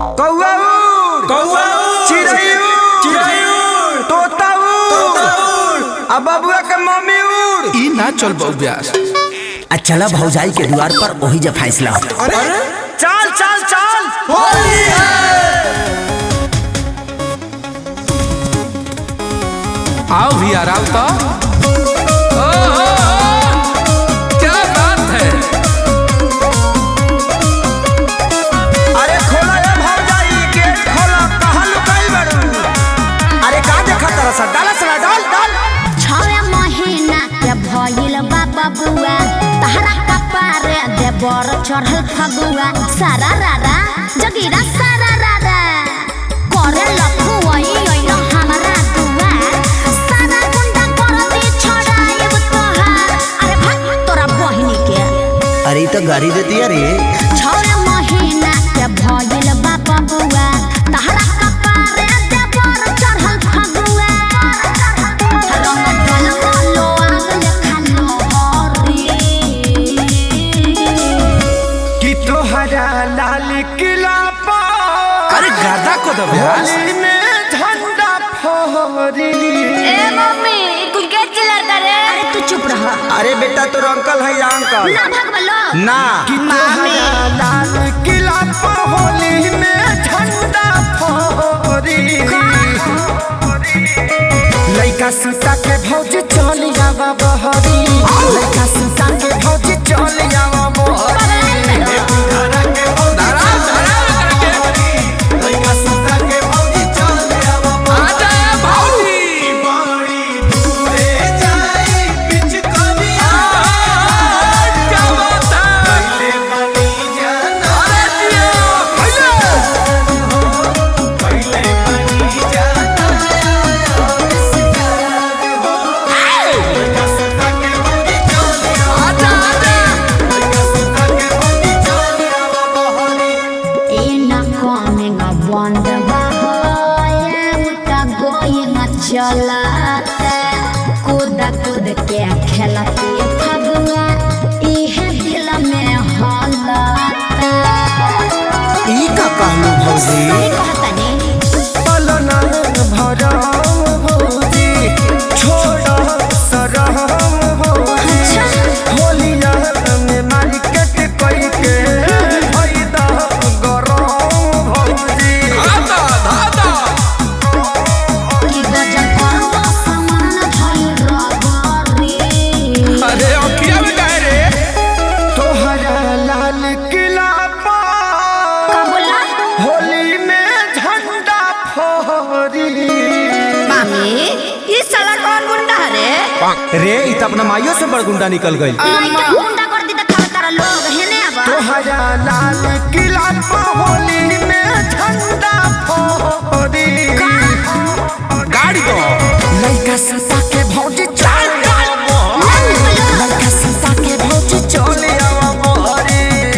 कौआ उड़ कौआ उड़, चिड़ै उड़ चिड़ै उड़, तोता उड़ तोता उड़। आ बबुआ के मम्मी उड़ ई ना चल बऊ ब्यास आ चला भौजाई के द्वार पर वही जब फैसला हो अरे चल चल चल होली है आओ भी यार आओ तो ओ, ओ, ओ, क्या बात है अरे खोला ए भौजाई गेट खोला कहाँ लुकाई बड़ू अरे का देखा तरह सा डाला सला डाल डाल छवे महीना के भइल बा बबुआ तहरा कपारे देवर चढ़ल फगुआ सारा रारा जगीरा सारा रारा करे लखुआई ओइन हमरा दुआ सारा गुंडा कर दे छड़ाइब तोहार अरे भाग तोरा बहिनी के अरे ई तो गाड़ी देती है रे छवे महीना के भइल बा बबुआ तहरा कपारे देवर चढ़ल फगुआ रंग ढलवा लो आग लेखा लोहरी कि तोहरा लाल किला पर अरे गादा को दो ब्यास होली में झंडा फहरी ए मम्मी कुल के चिल्ला करे अरे तू चुप रह अरे बेटा तोर अंकल है या अंकल ना भगवलो ना कि तोहरा लाल किला पर होली में झंडा फहरी लइका सुता के भौज चल जावा बहरी लइका सुता के भौज चल जावा बहरी लइका सुता के भौज चल जावा आजा भाऊजी क्या बात है अरे जियो आजा आजा ए ना coming a wonder going चलाते कूद कूद के खेलती फगुआ इहे दिल में हलता ई का कहलू भौजी सही कहतनी पलना भरम भौजी छोड़ सरम भौजी होलिया में मार्केट कई के फायदा गरम भौजी धादा धादा कि गजब करवा समान भइल रगरी अरे अखिया में काहे रे तोहरा लाल किला पर का बोला होली में झंडा फहरी मामी ये साला कौन गुंडा है रे रे इ त अपना माइयो से बड़ गुंडा निकल गई लइका गुंडा कर दी त खावे तारा लोग हेने अब तोहरा लाल किला पर होली में झंडा फहरी गाड़ी दो लइका सुता के भौजी चल लइका सुता के भौजी चल आवा मोहरी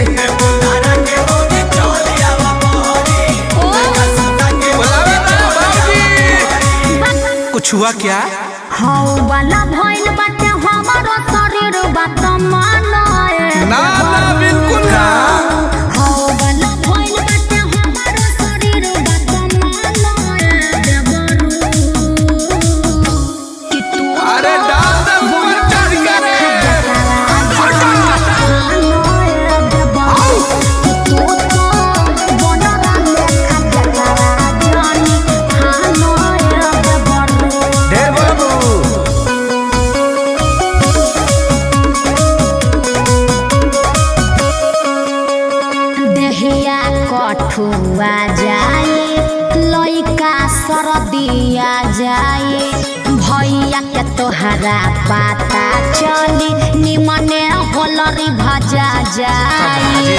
बुलावे तो भाऊजी कुछ हुआ क्या हौ वाला भइल बाटे हमारो शरीर बात मानाए ना ना बिल्कुल ना हौ वाला भइल बाटे हमारो शरीर बात मानाए देवरू कि तू अरे डाल दे ऊपर चढ़ के रे ढेर बाबू देहिया कठुआ जाए लइका सरदिया जाए भैया के तोहरा पता चली निमने होलरी भजा जाए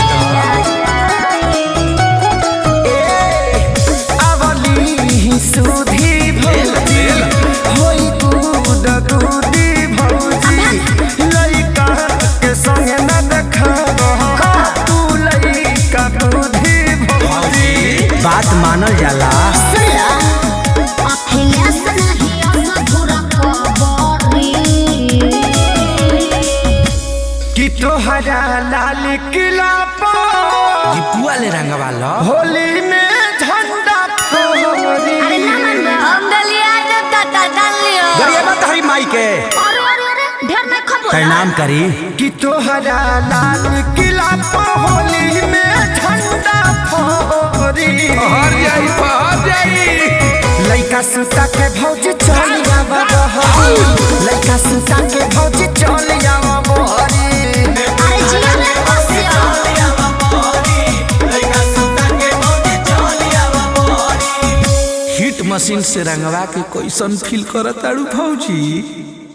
अवली सुधी भौजी होई कूद कूदी भौजी लइका के संग न देखब तू लइका कूदी भौजी बात मानल जाला अखिलेश नहीं असधुर कबरी कि तोहरा लाल किला पर दीपुआ ले रंगवा लो होली में फोरी अरे ना मन बे हम दलिया दे ताता डाल लियो गरिया मत हरी माई के अरे अरे अरे ढेर नहीं खबो प्रणाम करी कि तोहरा लाल किला पर होली में झंडा फोरी पहर जाई पहर जाई लइका सुता के भौज चल जावा बहरी लइका सुता के भौज चल जावा बहरी अरे जिया ने बसियो हिट मशीन से रंगवा के कैसन फील करत ताड़ू भौजी